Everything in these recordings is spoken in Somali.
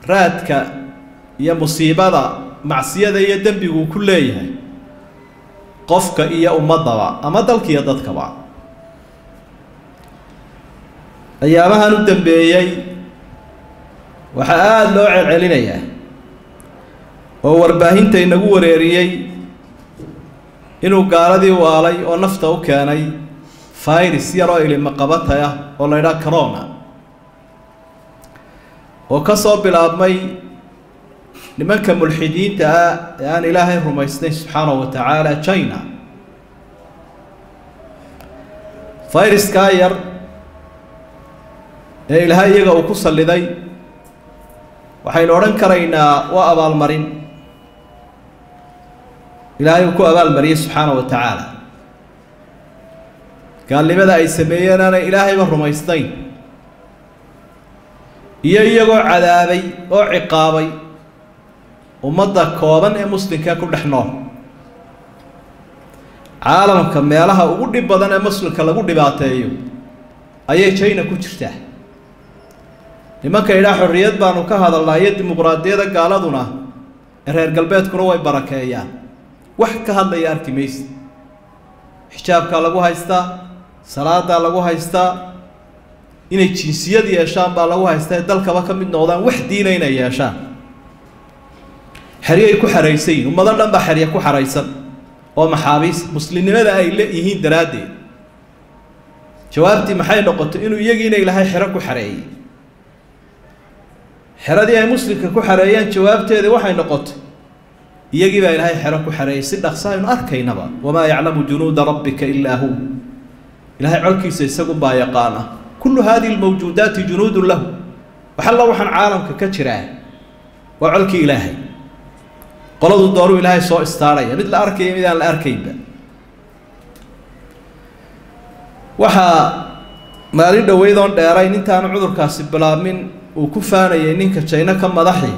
raadka iyo musiibada macsiyada iyo dembigu ku leeyahay qofka iyo ummaddaba ama dalka iyo dadkaba ayaamahan u dambeeyey waxaa aada loo celcelinayaa oo warbaahinta inagu wareeriyey inuu gaaladii waalay oo nafta u keenay virus yar oo ilimaqabatay ah oo la ydhaha corona oo ka soo bilaabmay nimanka mulxidiinta ah ee aan ilaahay rumaysnayn subxaanahu wa tacaala china viruskaa yar ee ilaahay iyaga uu ku salliday waxaynu odhan karaynaa waa abaalmarin ilaahay uu ku abaalmariyey subxaanahu wa tacaala gaalnimada ay sameeyeen aanay ilaahayba rumaysnayn iyo iyagoo cadaabay oo ciqaabay ummadda kooban ee muslimkaa ku dhex nool caalamka meelaha ugu dhib badan ee muslimka lagu dhibaateeyo ayay china ku jirtaa nimanka idhaa xorriyad baanu ka hadalnaa iyo dimuqraadiyada gaaladuna ee reer galbeedkuna way barakeeyaan wax ka hadlaya arki maysa xijaabkaa lagu haystaa salaadaa lagu haystaa inay jinsiyad yeeshaan baa lagu haystaa ee dalkaba ka mid noqdaan wax diina inay yeeshaan xeryay ku xaraysan yihin ummado dhan baa xerya ku xaraysan oo maxaabiis muslimnimada ay leeyihiin daraaddeed jawaabtii maxay noqotay inuu iyagiina ilaahay xero ku xareeyey xeradii ay muslimka ku xareeyeen jawaabteedii waxay noqotay iyagii baa ilaahay xero ku xareeyey si dhaqsa aynu arkaynaba wamaa yaclamu junuuda rabbika ilaa hu ilaahay colkiisa isagunbaa yaqaana kullu hadihi lmawjuudaati junuudun lahu waxalla waxaan caalamka ka jiraa waa colkii ilaahay qoladu dooruu ilaahay soo istaarhaya mid la arkaya mid aan la arkaynba waxaa maalin dhoweyd oon dheerayn intaanu cudurkaasi bilaabmin uu ku faanayay ninka jayno ka madaxi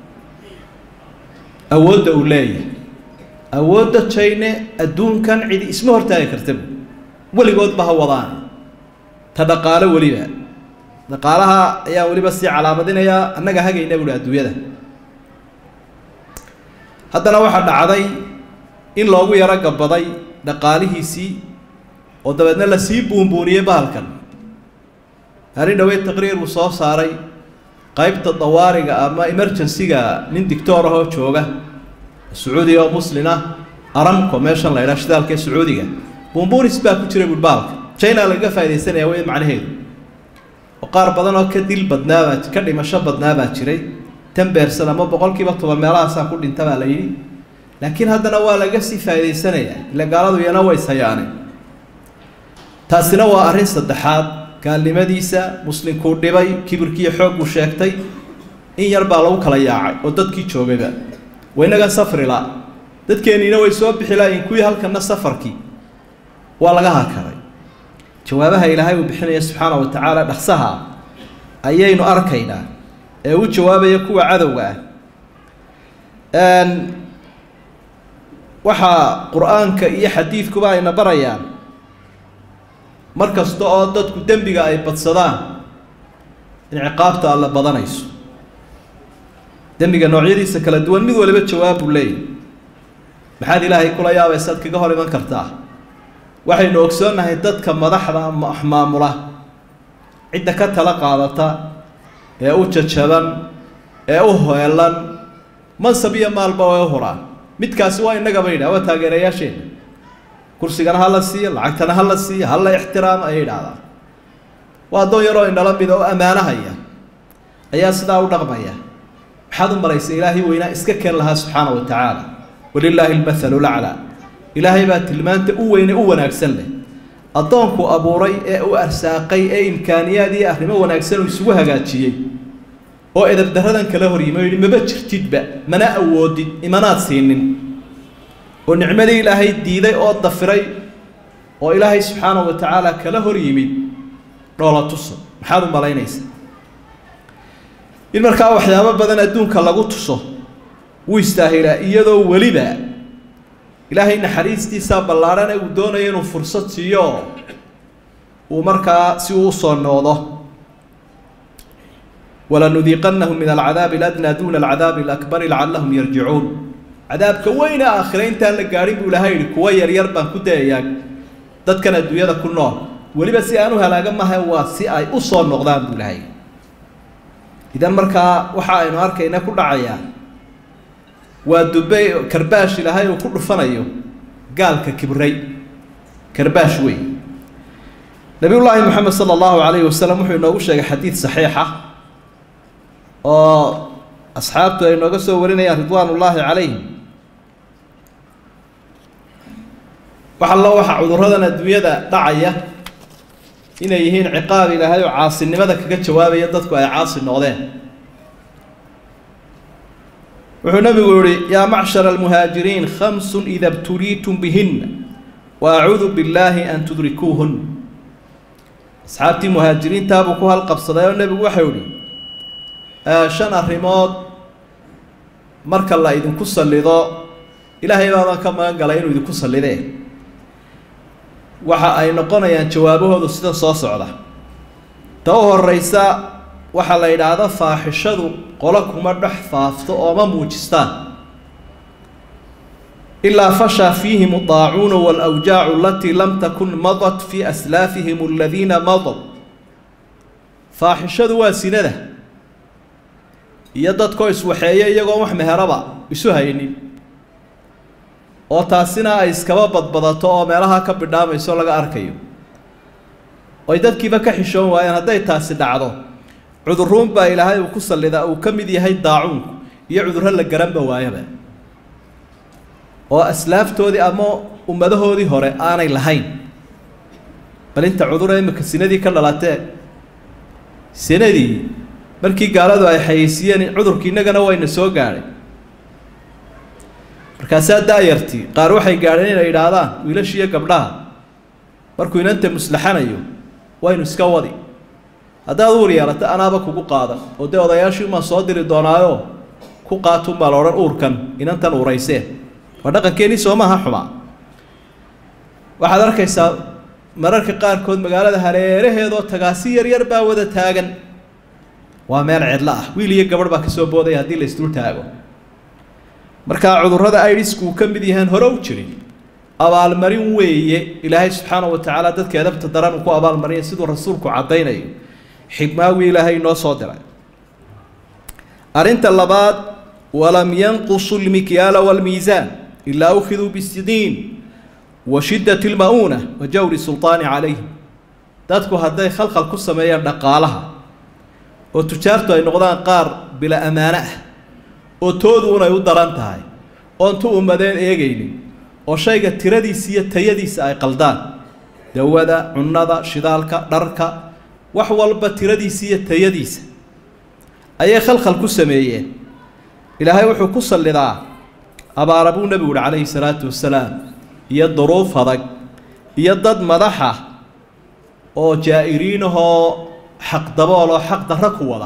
awoodda uu leeyahay awoodda jayne adduunkan cidi isma hortaagi kartaba weligoodba ha wadaan ta dhaqaalo weliba dhaqaalaha ayaan weliba sii calaamadinayaa annaga hagayna buuhi adduunyada haddana waxaa dhacday in loogu yaro gabaday dhaqaalihiisii oo dabeedna lasii buunbuuniyey bahalkan arrin dhaweyd taqriir uu soo saaray qaybta dawaariga ama emergency-ga nin dictoor ahoo jooga sacuudiga oo muslin ah aramco meeshan la ydhaha shidaalka ee sacuudiga buunbuunis baa ku jira buui bahalka china lagaga faaidaysanaya wey macnaheedu oo qaar badan oo ka dil badnaabaa ka dhimasho badnaabaa jiray tan beersan ama boqolkiiba toban meelahaasaa ku dhinta baa la yidhi laakiin haddana waa laga sii faa'idaysanayaa ila gaaladu iyana way sayaaneen taasina waa arrin saddexaad gaalnimadiisa muslimkuu dhibay kibirkiiyo xoogguu sheegtay in yar baa lagu kala yaacay oo dadkii joogayba waynaga safrila dadkeenniina way soo bixi laayiin kuwii halkana safarkii waa laga hakaray jawaabaha ilaahay uu bixinaya subxaana wa tacaala dhaqsaha ayaynu arkaynaa ee u jawaabaya kuwa cadowga ah waxaa qur-aanka iyo xadiidkuba ayna barayaan mar kasta oo dadku dembiga ay badsadaan in ciqaabta alla badanayso dembiga noocyadiisa kala duwan mid waliba jawaab buu leeyahy maxaad ilaahay kula yaabaysaad kaga hor iman kartaa waxaynu ogsoonnahay dadka madaxda maamula cidda ka tala qaadata ee u jajaban ee u heelan mansab iyo maalba way u huraan midkaasi waa innagaba yidhaha waa taageerayaasheenna kursigana ha la siiyo lacagtana ha la siiyo ha la ixtiraamo ayay idhahdaan waa addoon yaroo indhala mida oo ammaanahaya ayaa sidaa u dhaqmaya maxaad u maraysa ilaahay weynaa iska keen lahaa subxaana wa tacaala walilaahi almathalu laclaa ilaahay baa tilmaanta u weyne u wanaagsan leh addoonku abuuray ee u arsaaqay ee imkaaniyaad iyo arrimo wanaagsan uu isugu hagaajiyey oo edabdaradan kala horyimi o yidhi maba jirtidba mana awoodid imanaad siinin oo nicmadii ilaahay diiday oo dafiray oo ilaahay subxaanahu wa tacaala kala hor yimid dhoola tuso maxaad u malaynaysaa in markaa waxyaabo badan adduunka lagu tuso wuu istaahilaa iyadoo weliba ilaahay naxariistiisaa ballaarhane uu doonayo inuu fursad siiyo uu markaa si uu usoo noqdo walanudiiqannahum min alcadaabi aladnaa duuna alcadaabi alakbari lacallahum yarjicuun cadaabka weyne aakhire intaan la gaadhin buu ilahay yihi kuwa yaryar baan ku dayayaa dadkan adduunyada ku nool weliba si aan u halaaga maha waa si ay u soo noqdaan buu ilahay idan markaa waxa aynu arkayna ku dhacayaa waa dubey karbaash ilaahay uu ku dhufanayo gaalka kibray karbaash wey nabiyullaahi moxamed sala allahu calayhi wasalam wuxuu inoogu sheegay xadiid saxiixa oo asxaabtu ay nooga soo warinayaan ridwaan ullaahi calayhim wax allo waxa cudurradan adduunyada dhacaya inay yihiin ciqaab ilaahay oo caasinimada kaga jawaabaya dadku ay caasi noqdeen wuxuu nabigu yihi yaa macshara almuhaajiriin khamsun ida btuliitum bihinna wa acuudu billaahi an tudrikuuhun asxaabtii muhaajiriintaabuu ku halqabsaday oo nebigu waxau yihi shan arrimood marka la idinku sallido ilaahay baaban ka magan galay inuu idinku sallidee waxa ay noqonayaan jawaabahoodu sida soo socda ta u horeysa waxaa la yidhaahda faaxishadu qolo kuma dhex faafto oo ma muujistaan ilaa fashaa fiihim adaacuuna waalawjaacu alatii lam takun madat fii aslaafihim aladiina madaw faaxishadu waa sinada iyo dadkoo iswaxeeya iyagoon wax meheraba isu haynin oo taasina ay iskaba badbadato oo meelaha ka bidhaamayso laga arkayo oy dadkiiba ka xishoon waayeen hadday taasi dhacdo cuduruun baa ilaahay uu ku sallidaa uu ka mid yahay daacuunku iyo cudurro la garanba waayaba oo aslaaftoodii ama ummadahoodii hore aanay lahayn bal inta cudura imika sinadii ka dhalatee sinadii markii gaaladu ay xayeysiiyeen cudurkii innagana wayna soo gaadhay markaasaa daayartii qaar waxay gaadheen inay idhaahdaan wiilashiiyo gabdhaha markuu inanta muslaxanayo waynu iska wadi haddaad uur yeelato anaaba kugu qaadan oo dee odayaashii umaan soo diri doonaayo ku qaatuunbaa la odhan uurkan inantan uuraysee waa dhaqankeenii soomaha xumaa waxaad arkaysaa mararka qaarkood magaalada hareeraheedoo tagaasi yaryar baa wada taagan waa meel cidlo ah wiil iyo gabadh baa kasoo boodaya haddii la isdul taago markaa cudurrada idisku uu ka mid yahaan hore u jirin abaalmarin weeye ilaahay subxaana wa tacaala dadka edabta daran uu ku abaalmarinaya siduu rasuulku caddaynayo xigmaawii ilaahay inoo soo diray arrinta labaad walam yanqusu lmikyaala waalmiisaan ilaa ukhiduu bisidiin wa shiddati lma'uuna wa jawri sultaani calayhim dadku hadday khalkhal ku sameeyaan dhaqaalaha oo tujaartu ay noqdaan qaar bila ammaano ah oo toodu unay u daran tahay oon tu ummadeen eegaynin oo shayga tiradiisa iyo tayadiisa ay qaldaan dawada cunnada shidaalka dharka wax walba tiradiisa iyo tayadiisa ayay khalkhal ku sameeyeen ilaahay wuxuu ku sallidaa abaara buu nebigu uhi calayhi salaatu wasalaam iyo duruuf adag iyo dad madaxa oo jaa-iriinahoo xaqdabooloo xaq darro ku wada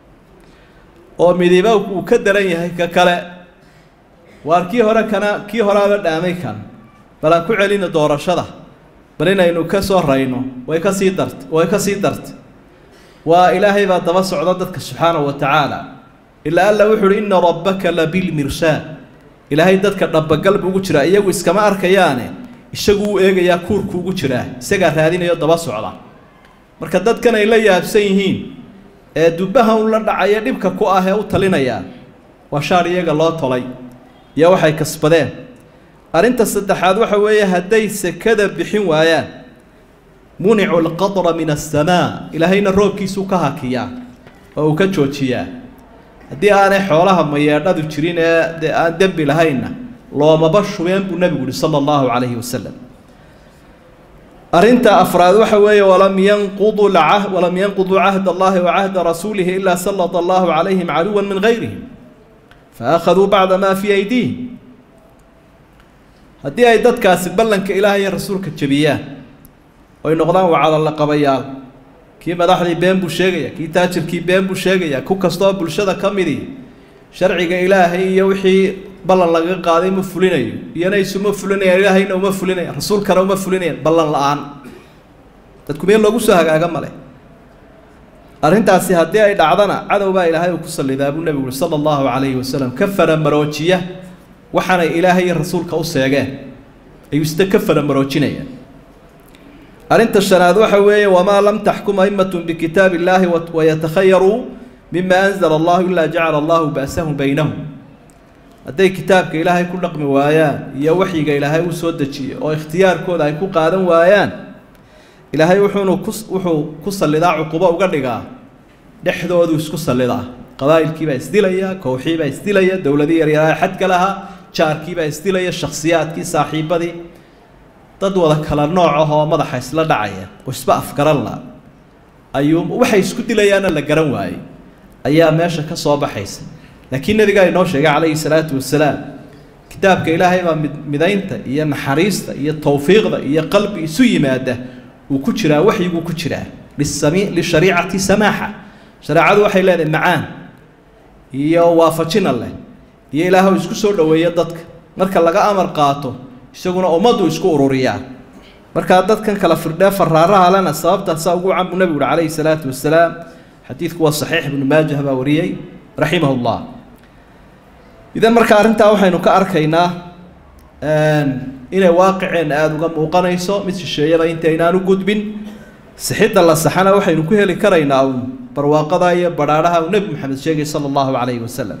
oo midiba uu ka daran yahay ka kale waar kii hore kana kii horeaba dhaamay kan bal aan ku celina doorashada bal inaynu ka soo rayno way ka sii dart way ka sii dartay waa ilaahay baa daba socda dadka subxaanahu wa tacaala ilaa alla wuxu uhi ina rabbaka labilmirsaad ilaahay dadka dhabagal buu ugu jiraa iyagu iskama arkayaane isagu uu eegayaa kuurku ugu jiraa isagaa raadinayo daba socda marka dadkan ay la yaabsan yihiin ee dubbaha un la dhacaya dhibka ku ah ee u talinaya waa shaar iyaga loo tolay iyo waxay kasbadeen arrinta saddexaad waxa weeye hadday sekada bixin waayaan municu alqadra min asamaa ilaahayna roobkiisuu ka hakiyaa oo uu ka joojiyaa haddii aanay xoolaha mayeedhadu jirin ee dee aan dembi lahaynna loomaba shubeen buu nebigu yihi sala allahu calayhi wasalam arrinta afraad waxa weeye walam yanqudu lcah walam yanquduu cahd allahi wa cahda rasuulihi ilaa sallata allahu calayhim caduwan min gayrihim faakhaduu bacda maa fii aydiihim haddii ay dadkaasi ballanka ilaah iyo rasuulka jebiyaan oy noqdaan wacadalla qabayaal kii madaxdii been buu sheegaya kii taajirkii been buu sheegaya ku kastoo bulshada ka midii sharciga ilaahay iyo wixii ballan laga qaaday ma fulinayo iyana isuma fulinayaan ilaahayna uma fulinayaan rasuulkana uma fulinayaan ballan la-aan dadku meel loogu soo hagaaga male arrintaasi haddii ay dhacdana cadow baa ilaahay uu ku sallidaa buu nebigu uri sala allahu calayhi wasalam ka faramaroojiya waxaanay ilaahay iyo rasuulka u seegeen ayuu ista ka faramaroojinayaan arrinta shanaad waxa weeye wamaa lam taxkum a'imatun bikitaabi illaahi wayatakhayaruu mima anzala allahu ilaa jacala allahu ba'sahum baynahum hadday kitaabka ilaahay ku dhaqmi waayaan iyo waxyiga ilaahay uu soo dejiyey oo ikhtiyaarkooda ay ku qaadan waayaan ilaahay wuxuunu ku wuxuu ku sallidaa cuqubo uga dhigaa dhexdoodu isku sallidaa qabaa'ilkiibaa isdilaya kooxiibaa isdilaya dowladii yaryaraha xadka lahaa jaarkiibaa isdilaya shakhsiyaadkii saaxiibadii dad wada kala nooc ah oo madaxa isla dhacaya oo isba afgaran la ayuu waxay isku dilayaana la garan waayey ayaa meesha ka soo baxaysa laakiin nabigaa inoo sheegay calayhi salaatu wasalaam kitaabka ilaahay baa mid midaynta iyo naxariista iyo towfiiqda iyo qalbi isu yimaada uu ku jiraa waxyiguu ku jiraa lisami lishariicati samaaxa shareecadu waxay leedahay macaan iyo waafajina leh iyo ilaahu isku soo dhoweeya dadka marka laga amar qaato isaguna ummaddu isku ururiyaa markaa dadkan kala firdhee faraaraha lena sababtaasaa ugu can buu nebigu uhi calayhi salaatu wasalaam xadiidku waa saxiix ibnu maajah baa wariyey raximah llah idan marka arrintaa waxaynu ka arkaynaa inay waaqiceenna aada uga muuqanayso mid shisheeyada intaynaan u gudbin sixidda la saxana waxaynu ku heli karaynaa uun barwaaqada iyo badhaadhaha uu nebi maxamed sheegay sala allahu calayhi wasalam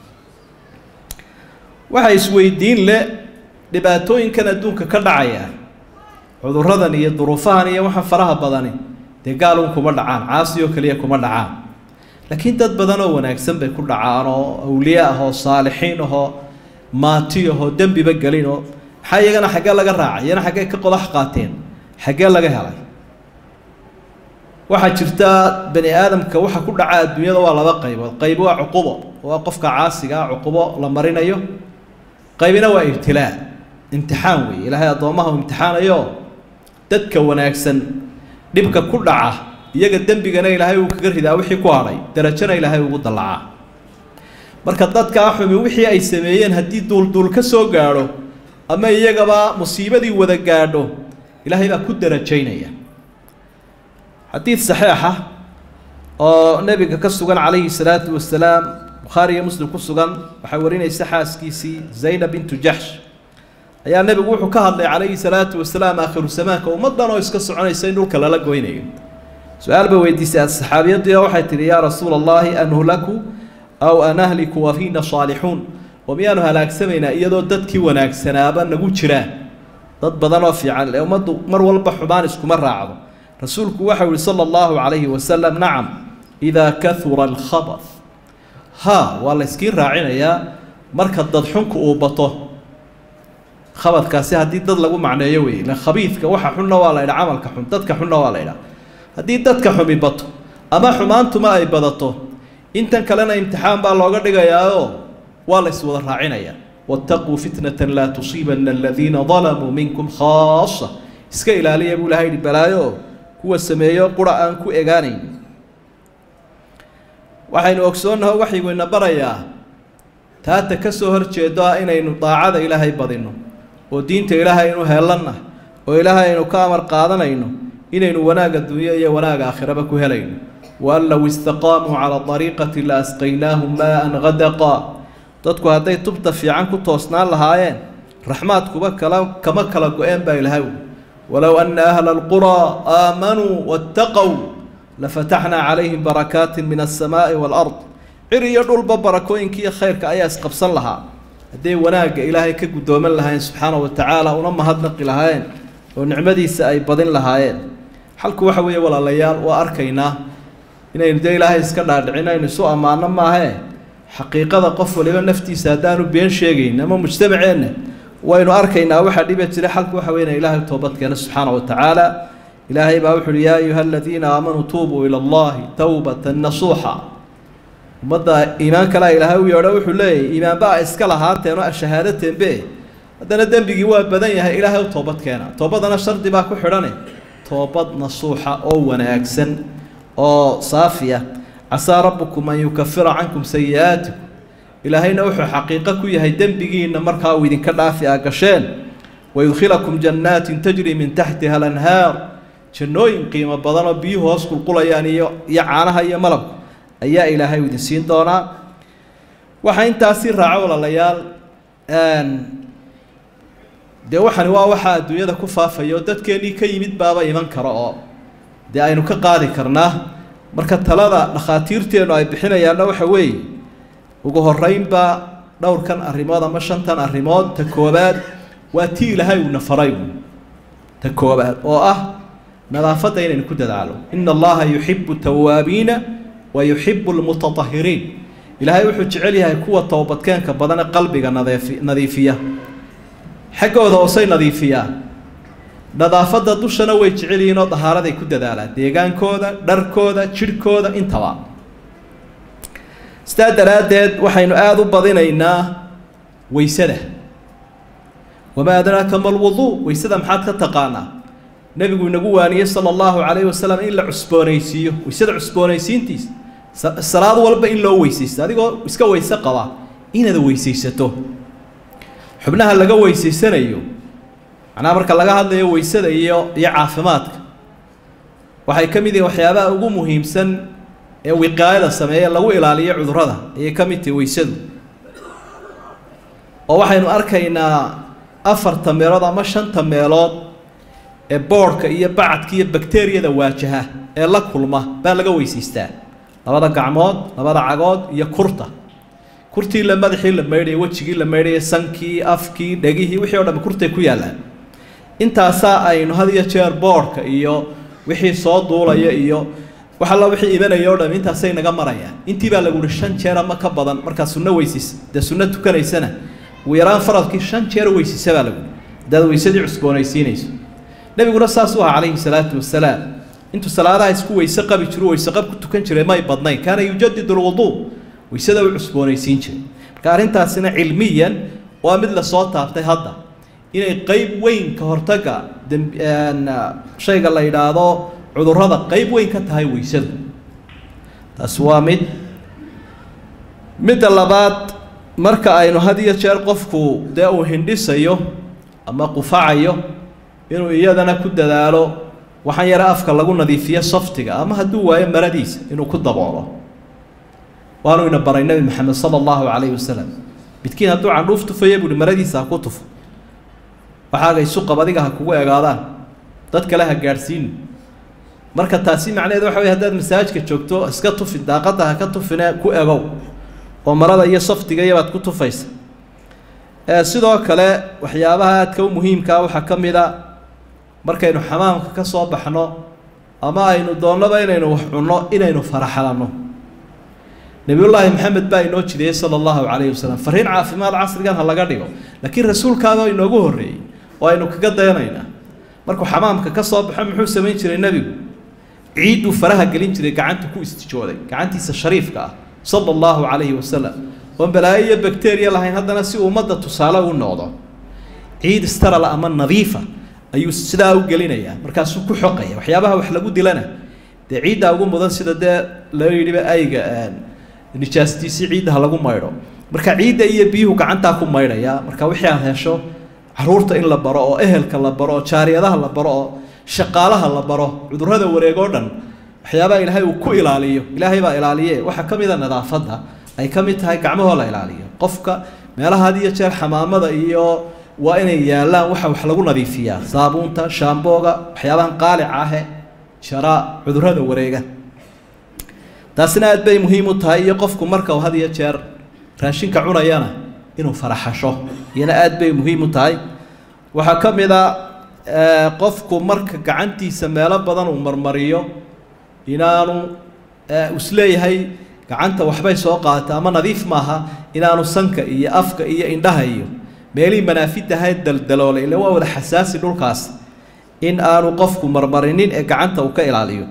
waxaa isweydiin le dhibaatooyinkan adduunka ka dhacaya cuduradan iyo duruufahan iyo waxa faraha badani dee gaalun kuma dhacaan caasi oo keliya kuma dhacaan laakiin dad badan oo wanaagsan bay ku dhacaan oo awliye ah oo saalixiin ahoo maati ahoo dembiba gelin oo maxaa iyagana xaggee laga raacay iyana xaggee ka qodax qaateen xaggee laga helay waxaa jirta bani aadamka waxa ku dhaca adduunyada waa laba qaybood qayb waa cuqubo waa qofka caasiga ah cuqubo la marinayo qaybina waa ibtilaa imtixaan weeye ilaahay addoommaha uu imtixaanayo dadka wanaagsan dhibka ku dhaca iyaga dembigana ilaahay uu kaga ridaa wixii ku hadhay darajana ilaahay ugu dallacaa marka dadkaa xumi wixii ay sameeyeen haddii duulduul ka soo gaadho ama iyagaba musiibadii wada gaadho ilaahay baa ku darajaynaya xadiid saxiixa oo nebiga ka sugan calayhi salaatu wasalaam bukhaari iyo muslim ku sugan waxaa warinaysa xaaskiisii zaynab bintu jaxsh ayaa nebigu wuxuu ka hadlay calayhi salaatu wasalaam aakhiru zamaanka ummaddan oo iska soconaysa in dhulka lala goynayo su-aal bay weydiisay saxaabiyadii oo waxay tihi yaa rasuula allahi anhlaku aw anahliku wa fiina saalixuun oo miyaanu halaagsamaynaa iyadoo dadkii wanaagsanaaba nagu jiraan dad badan oo fiican ee ummaddu mar walba xumaan iskuma raacdo rasuulku waxau yihi sala allahu calayhi wasalam nacam idaa kahura alkhabar ha waa la yskiin raacinayaa marka dadxunku uu bato khabadkaasi haddii dad lagu macneeyo wey ila khabiidka waxa xunna waa la ydhaa camalka xun dadka xunna waa la ydhaa haddii dadka xumi bato ama xumaantuma ay badato intan kalena imtixaan baa looga dhigayaao waa la yswada raacinaya waataquu fitnatan laa tusiibana aladiina dalamuu minkum khaasa iska ilaaliya buu ilahay yihi balaayo kuwa sameeyo qura aan ku egaanayn waxaynu ogsoonnaho waxaygu ina barayaa taata ka soo horjeedo ah inaynu daacada ilaahay badinno oo diinta ilaahay aynu heellanna oo ilaahay aynu ka amar qaadanayno inaynu wanaag adduunyo iyo wanaag aakhiraba ku helayno waan low istaqaamuu calaa dariiqati la asqaynaahum maa-an hadaqa dadku hadday tubta fiican ku toosnaan lahaayeen raxmaadkuba kala kama kala go-een baa ilahay walow ana ahla alquraa aamanuu waataqow lafataxnaa calayhim barakaatin min alsamaa'i waalard cir iyo dhulba barakooyinkiiyo khayrka ayaa isqabsan lahaa hadday wanaagga ilaahay ka guddooman lahaayeen subxaana wa tacaala una mahadnaqi lahaayeen oo nicmadiisa ay badin lahaayeen xalku waxa weeye walaalayaal waa arkaynaa inaynu dee ilaahay iska dhaadhicin aynu isu ammaano maahee xaqiiqada qof waliba naftiisa haddaanu been sheegayn ama mujtamaceenna waynu arkaynaa waxaa dhiba jira xalku waxa weye ina ilaahay toobadkeena subxaana wa tacaala ilaahay baa wuxu uhi yaa ayuha aladiina aamanuu tuubuu ila allahi towbatan nasuuxa ummadda iimaan kalea ilaahay u yeedho wuxuu leeyahy iimaanba a iska lahaateen oo ashahaadatenbe haddana dembigii waa badan yahay ilaahay u toobad keena toobadana shardi baa ku xidhane toobad nasuuxa oo wanaagsan oo saafiya casaa rabbukum an yukafira cankum sayi-aatikum ilaahayna wuxuu xaqiiqo ku yahay dembigiinna markaa uu idinka dhaafi aa gasheen wayudkhilakum jannaatin tajri min taxtiha alanhaar jannooyin qiimo badan oo biyuhu hoos qulqulayaan iyo iyo caanaha iyo malabka ayaa ilaahay idin siin doonaa waxaa intaasi raaco walaalayaal dee waxani waa waxaa adduunyada ku faafaya oo dadkeennii ka yimid baaba iman karo oo dee aynu ka qaadi karnaa marka talada dhakhaatiirteennu ay bixinayaanna waxa weeye ugu horeynba dhowrkan arrimood ama shantan arrimood ta koobaad waa tii ilaahay uuna faray ta koobaad oo ah nadaafadda inaynu ku dadaalo ina allaha yuxibu tawaabiina wa yuxibu lmutatahiriin ilaahay wuxuu jecel yahay kuwa toobadkeenka badane qalbiga nadeefi nadiifiya xaggooda hoosay nadiifiyaan nadaafadda dushana way jecel yihiin oo dahaaraday ku dadaalaan deegaankooda dharkooda jidhkooda intaba sidaa daraaddeed waxaynu aada u badinaynaa weysada wamaa adraaka ma lwuduu weysada maxaad ka taqaanaa nebigu inagu waaniyey sala allahu calayhi wasalam in la cusboonaysiiyo weysada cusboonaysiintiisa salaad walba in loo weysaysto adigoo iska weyse qaba inaad weysaysato xubnaha laga weysaysanayo macnaha marka laga hadlayo weysada iyo iyo caafimaadka waxay ka mid yihiin waxyaabaha ugu muhiimsan ee wiqaayada sameeye lagu ilaaliyo cudurrada ayay ka mid tahay weysadu oo waxaynu arkaynaa afarta meelood ama shanta meelood ee boodhka iyo bacadka iyo bakteriyada waajaha ee la kulma baa laga weysaystaa labada gacmood labada cagood iyo kurta kurtii la madaxii la maydhaya wejigii la maydhaya sankii afkii dhegihii wixii o dham kurtay ku yaallaan intaasaa aynu had iyo jeer boodhka iyo wixii soo duulaya iyo wax alla wixii ibanaya o dham intaasay naga marayaan intii baa lagu uhi shan jeer ama ka badan markaa sunno weysis dee sunno tukanaysana ugu yaraan faradkii shan jeer weysisa baa lagu hadaad weysadii cusboonaysiinayso nebiguna saasuu ahaa calayhi salaatu wasalaam intuu salaadaha isku weyse qabi jiru weyse qab ku tukan jiray may badnayn kaana yujadid lwuduu weysada u cusboonaysiin jiray marka arrintaasina cilmiyan waa mid lasoo taabtay hadda inay qeyb weyn ka hortaga shayga la yidhaahdo cudurrada qeyb weyn ka tahay weysadu taasi waa mid midda labaad marka aynu had iyo jeer qofku dee uu hindhisayo ama qufacayo inuu iyadana ku dadaalo waxaan yare afka lagu nadiifiyo saftiga ama hadduu waayo maradiisa inuu ku daboolo waanu ina baray nebi maxamed sala allahu calayhi wasalam midkiin hadduu candhuuf tufaya buuhi maradiisa ha ku tufo waxaaga isu qab adiga ha kugu egaadaan dad kale ha gaadhsiini marka taasi macnaheed waxa wey haddaad masaajka joogto iska tufi daaqadda ha ka tufine ku egow oo marada iyo saftiga iyabaad ku tufaysa sidoo kale waxyaabaha aadka u muhiimkaa waxaa ka mid a markaynu xamaamka ka soo baxno ama aynu doonnaba inaynu wax cunno inaynu faraxalanno nebiyullaahi maxamed baa inoo jideeyey sala allahu calayhi wasalam fariin caafimaad casrigan ha laga dhigo laakiin rasuulkaaba inoogu horreeyey oo aynu kaga dayanaynaa markuu xamaamka ka soo baxo muxuu samayn jiray nebigu ciidduu faraha gelin jiray gacanta ku istijooday gacantiisa shariifka ah sala allahu calayhi wasalam oon balaayo iyo bakteriya lahayn haddana si ummadda tusaale u noqdo ciid istarala ama nadiifa ayuu sidaa u gelinayaa markaasuu ku xoqaya waxyaabaha wax lagu dilana dee ciiddaa ugu mudan sida dee loo yidhiba ayga nijaastiisii ciidda ha lagu maydho marka ciidda iyo biyuhu gacantaa ku maydhaya marka wixii aad hesho caruurta in la baro oo ehelka la baro oo jaariyadaha la baro oo shaqaalaha la baro cudurrada wareeg oo dhan waxyaabaha ilaahay uu ku ilaaliyo ilaahay baa ilaaliye waxaa ka mid a nadaafadda ay ka mid tahay gacmahoo la ilaaliyo qofka meelaha had iyo jeer xamaamada iyo waa inay yaallaan waxa wax lagu nadiifiyaa saabuunta shaambooga waxyaabahan qaalica ahe jara cudurrada wareega taasina aad bay muhiim u tahay iyo qofku marka uu had iyo jeer raashinka cunayana inuu faraxasho iyana aad bay muhiim u tahay waxaa ka mid a qofku marka gacantiisa meelo badan uu marmariyo inaanu isleeyahay gacanta waxbay soo qaata ama nadiif maaha inaanu sanka iyo afka iyo indhaha iyo meelihii manaafidahayd daldaloolay ille waa wada xasaasi dhulkaas in aanu qofku marmarinin ee gacanta uu ka ilaaliyo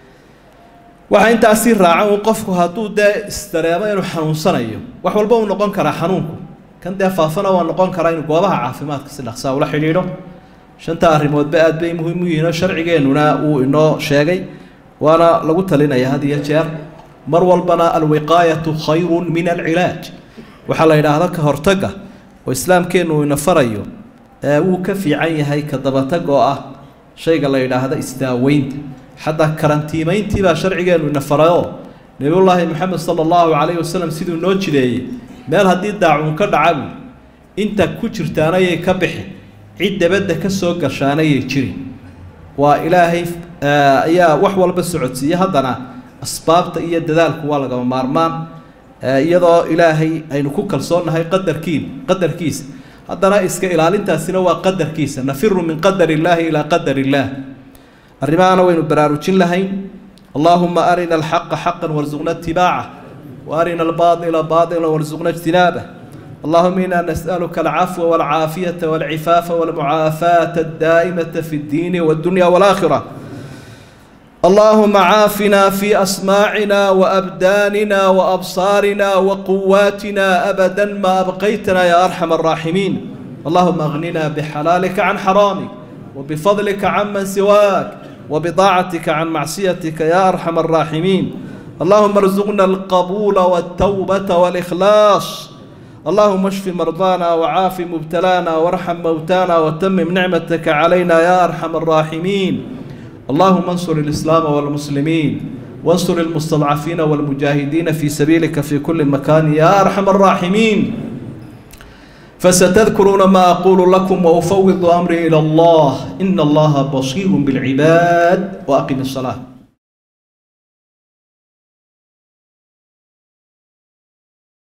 waxaa intaasii raaca un qofku hadduu dee isdareemo inuu xanuunsanayo wax walba uu noqon karaa xanuunku kan dee faafana waa noqon karaa inuu goobaha caafimaadka si dhaqsaa ula xidhiidho shanta arrimoodba aad bay muhiim u yihiin oo sharcigeennuna uu inoo sheegay waana lagu talinaya had iyo jeer mar walbana alwiqaayatu khayrun min alcilaaj waxaa la yidhaahdo ka hortagga oo islaamkeennu uu ina farayo wuu ka fiican yahay ka dabatag oo ah shayga la yidhaahda isdaaweynta xataa karantiimeyntii baa sharcigeenu ina farayoo nebiyullaahi moxamed sala allahu calayhi wasalam siduu noo jideeyey meel haddii daacuun ka dhaca buy inta ku jirtaanayay ka bixi cid dabadda ka soo gashaanayay jirin waa ilaahay ayaa wax walba socodsiiye haddana asbaabta iyo dadaalku waa lagama maarmaan iyadoo ilaahay aynu ku kalsoonnahay qadarkiin qadarkiisa haddana iska ilaalintaasina waa qadarkiisa nafiru min qadar illaahi ilaa qadar illaah arrimahana waynu baraarujin lahayn allaahuma arina alxaqa xaqan warsuqna itibaaca wa arina albaaila baila warsuqna ijtinaabah اللهم إنا نسألك العفو والعافية والعفاف والمعافاة الدائمة في الدين والدنيا والآخرة اللهم عافنا في أسماعنا وأبداننا وأبصارنا وقواتنا أبدا ما أبقيتنا يا أرحم الراحمين اللهم أغننا بحلالك عن حرامك وبفضلك عمن سواك وبطاعتك عن معصيتك يا أرحم الراحمين اللهم ارزقنا القبول والتوبة والإخلاص اللهم اشف مرضانا وعاف مبتلانا وارحم موتانا وتمم نعمتك علينا يا ارحم الراحمين اللهم انصر الاسلام والمسلمين وانصر المستضعفين والمجاهدين في سبيلك في كل مكان يا ارحم الراحمين فستذكرون ما اقول لكم وافوض امري الى الله ان الله بصير بالعباد واقم الصلاه